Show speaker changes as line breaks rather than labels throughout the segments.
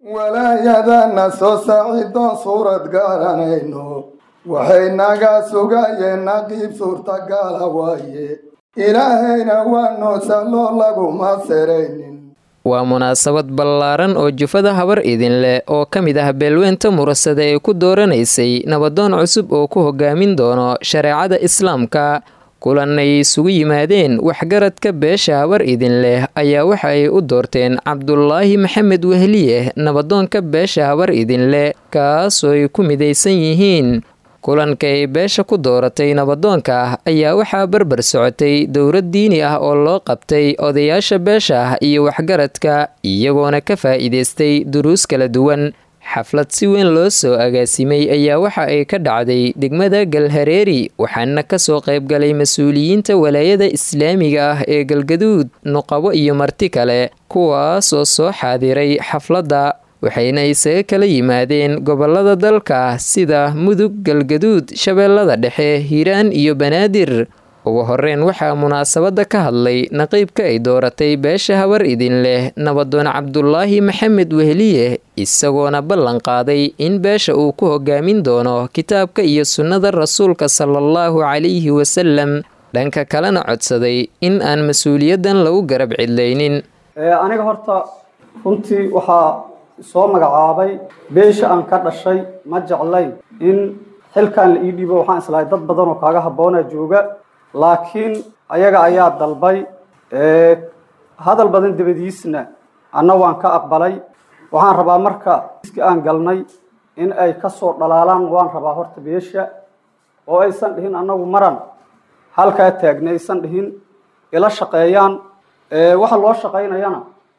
walaayadana soo saacidoon suurad garanayno waxay naga sugayeen naqiib suurtagala waaye ilaahayna waa noo salloo laguma seraynin
waa munaasabad ballaaran oo jufada habar idin leh oo ka mid ah beelweynta murasada ee ku dooranaysay nabadoon cusub oo ku hogaamin doono shareecada islaamka kulan ay isugu yimaadeen waxgaradka beesha habar idin leh ayaa waxa ay u doorteen cabdulaahi maxamed wehliye nabadoonka beesha habar idin leh kaasoo ay ku midaysan yihiin kulanka ay beesha ku dooratay nabadoonka ah ayaa waxaa barbar socotay dowlad diini ah oo loo qabtay odayaasha beesha ah iyo waxgaradka iyagoona ka faa'iidaystay duruus kala duwan xaflad si weyn loo soo agaasimay ayaa waxa ay ka dhacday degmada galhareeri waxaana kasoo qaybgalay mas-uuliyiinta walaayada islaamiga ah ee galgaduud nuqabo iyo marti kale kuwaasoo soo xaadiray xafladda waxayna isaga kala yimaadeen gobolada dalka sida mudug galgaduud shabeellada dhexe hiiraan iyo banaadir ugu horeyn waxaa munaasabadda ka hadlay naqiibka ay dooratay beesha habar idin leh nabadoon cabdulaahi maxamed wehliye isagoona ballan qaaday in beesha uu ku hogaamin doono kitaabka iyo sunnada rasuulka salaallahu calayhi wasalam dhanka kalena codsaday in aan mas-uuliyaddan lagu garab cidlaynin
aniga horta runtii waxaa soo magacaabay beesha aan ka dhashay ma jeclayn in xilkan la ii dhiibo waxaan islahay dad badan oo kaaga habboona jooga laakiin ayaga ayaa dalbay hadal badan dabadiisna anna waan ka aqbalay waxaan rabaa marka iski aan galnay in ay kasoo dhalaalaan waan rabaa horta beesha oo aysan dhihin annagu maran halkaa taagna aysan dhihin ila shaqeeyaan waxa loo shaqaynayana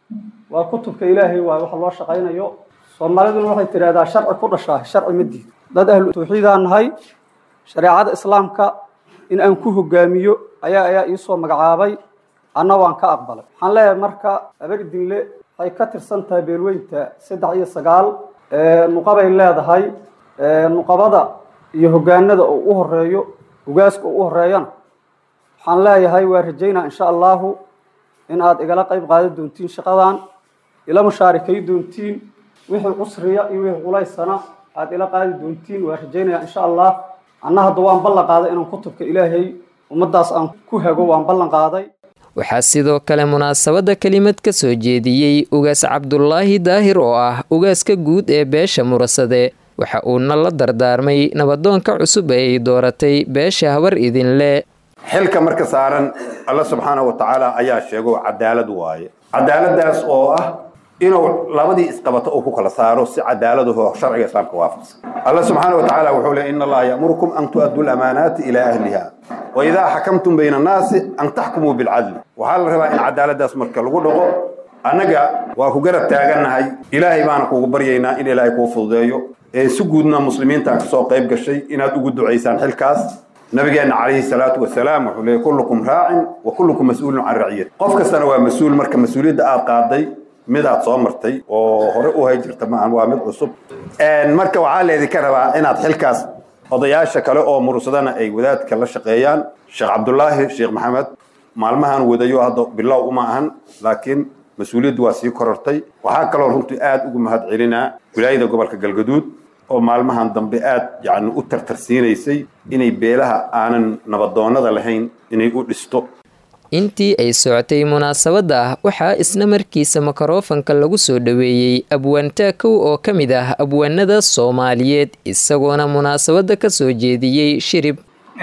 waa kutubka ilaahay waay waxa loo shaqaynayo soomaaliduna waxay tidhahdaa sharci ku dhashaa sharci ma diid dad ahlu tawxiidaan nahay shareecada islaamka in aan ku hogaamiyo ayaa ayaa iisoo magacaabay anna waan ka aqbalay waxaan leeyahay marka aberdinle waxay ka tirsan tahay beelweynta saddex iyo sagaal nuqabay leedahay nuqabada iyo hogaanada oo u horeeyo hogaaska oo u horeeyana waxaan leeyahay waa rajaynaa insha allahu in aad igala qayb qaadan doontiin shaqadan ila mushaarikay doontiin wixii cusriya iyo wixii culaysana aad ila qaadi doontiin waa rajaynaya insha allah anna hadda waan ballan qaaday inaan kutubka ilaahay ummadaas aan ku hago waan ballan qaaday
waxaa sidoo kale munaasabadda kelimad ka soo jeediyey ugaas cabdulaahi daahir oo ah ugaaska guud ee beesha murasade waxa uuna la dardaarmay nabadoonka cusub ee ay dooratay beesha habar idin le
xilka marka saaran alla subxaanahu wa tacaala ayaa sheego cadaalad waaye cadaaladaas oo ah inuu labadii isqabato uu ku kala saaro si cadaaladaho sharciga islaamka waafaqsan alla subxaana wa tacaala wuxuu leey ina allaha ya'murukum an tu'addu lamaanaati ilaa ahliha wa idaa xakamtum bayna annaasi an taxkumuu bilcadli waxaa la rabaa in cadaaladaas marka lagu dhaqo annaga waa ku garab taagannahay ilaahay baana kugu baryaynaa in ilaahay kuu fududeeyo ee si guudna muslimiinta kasoo qayb gashay inaad ugu ducaysaan xilkaas nabigeena calayhi salaatu wasalaam wuxuu leeyay kullukum raacin wa kullukum mas-uulun can raciyat qof kastana waa mas-uul marka mas-uuliyadda aad qaaday midaad soo martay oo hore u hay jirta maahan waa mid cusub marka waxaa leedinka rabaa inaad xilkaas odayaasha kale oo mursadana ay wadaadka la shaqeeyaan sheekh cabdulaahi sheekh maxamed maalmahan wadayo hadda bilow uma ahan laakiin mas-uuliyaddu waa sii korortay waxaa kaloo runtii aada ugu mahad celinaa wilaayada gobolka galgaduud oo maalmahan dambe aada yacni u tartarsiinaysay inay beelaha aanan nabadoonnada lahayn inay u dhisto
intii ay socotay munaasabadda ah waxaa isla markiisa mikrofanka lagu soo dhoweeyey abwaantaakow oo ka mid ah abwaanada soomaaliyeed isagoona munaasabadda ka soo jeediyey shirib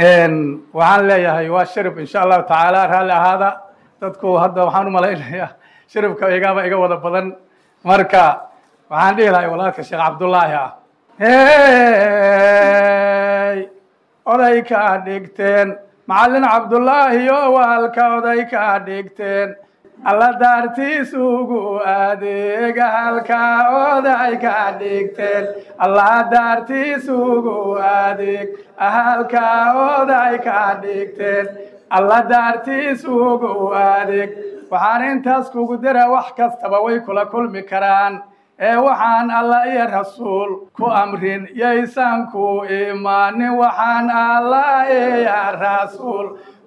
waxaan leeyahay waa shirib insha allahu tacaala raalli ahaada dadku hadda waxaan u malaynayaa shiribka igaaba iga wada badan marka waxaan dhihi lahay walaalka sheekh cabdullaahi ah hey oday ka dhigteen macallin cabdullaahi oo waalka oday ka dhigteen alla daartiis ugu adeega halka oday ka dhigteen alla daartiis ugu adeeg halka oday ka dhigteen alla daartiis ugu adeeg waxaan intaas kugu dira wax kastaba way kula kulmi karaan ee waxaan alla iyo rasuul ku amrin yaysan ku imaanin waxaan alla iyo rasuul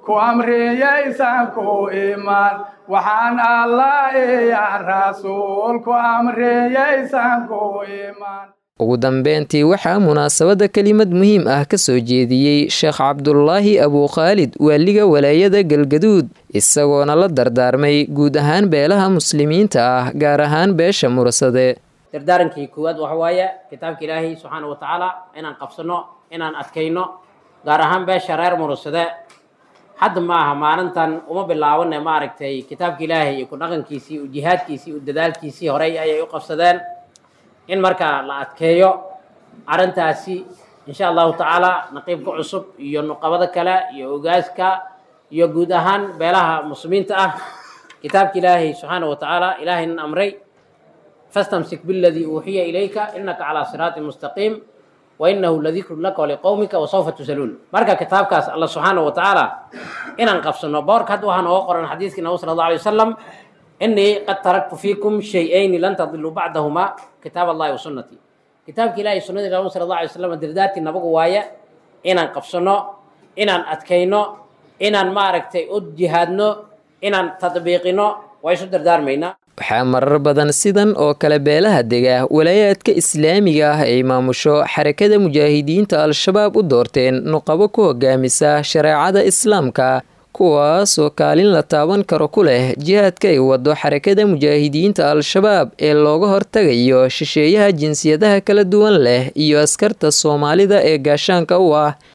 ku amriyaysan ku imaan waxaan allah iyo rasuul ku amriyaysan ku imaan
ugu dambeyntii waxaa munaasabadda kelimad muhiim ah ka soo jeediyey sheekh cabdulaahi abuukhaalid waaliga walaayada galgaduud isagoona la dardaarmay guud ahaan beelaha muslimiinta ah gaar ahaan beesha mursade
dardaarankii koowaad waxa waaye kitaabka ilaahay subxaana wa tacaala inaan qabsano inaan adkayno gaar ahaan beesha reer mursade hadda ma aha maalintan uma bilaabane maaragtay kitaabka ilaahay iyo ku dhaqankiisii iyo jihaadkiisii iyo dadaalkiisii horey ayay u qabsadeen in markaa la adkeeyo arrintaasi insha allahu tacaala naqiibka cusub iyo nuqabada kale iyo ogaaska iyo guud ahaan beelaha muslimiinta ah kitaabka ilaahay subxaana wa tacaala ilaahaynan amray fastamsik biladii uuxiya ilayka inaka calaa siraatin mustaqiim wa inahu ladikrun laka waliqowmika wasawfa tusaluun marka kitaabkaas alla subxaana wa tacaala inaan qabsano boorka hadda waxaa nooga qoran xadiiskii nabi sala allah alay wasalam inii qad taraktu fiikum shay-ayni lan tadiluu bacdahumaa kitaab allahi wa sunnatii kitaabka ilahi sunnadii nabi sala allah alay wasalam dardaartii nabagu waaye inaan qabsano inaan adkayno inaan maaragtay u jihaadno inaan tadbiiqino waa isu dardaarmaynaa
waxaa marar badan sidan oo kale beelaha dega walaayaadka islaamiga ah ay maamusho xarakada mujaahidiinta al-shabaab u doorteen nuqabo ku hogaamisa shareecada islaamka kuwaas oo kaalin la taaban karo ku leh jihaadka ay wado xarakada mujaahidiinta al-shabaab ee looga hortagayo shisheeyaha jinsiyadaha kala duwan leh iyo askarta soomaalida ee gaashaanka u ah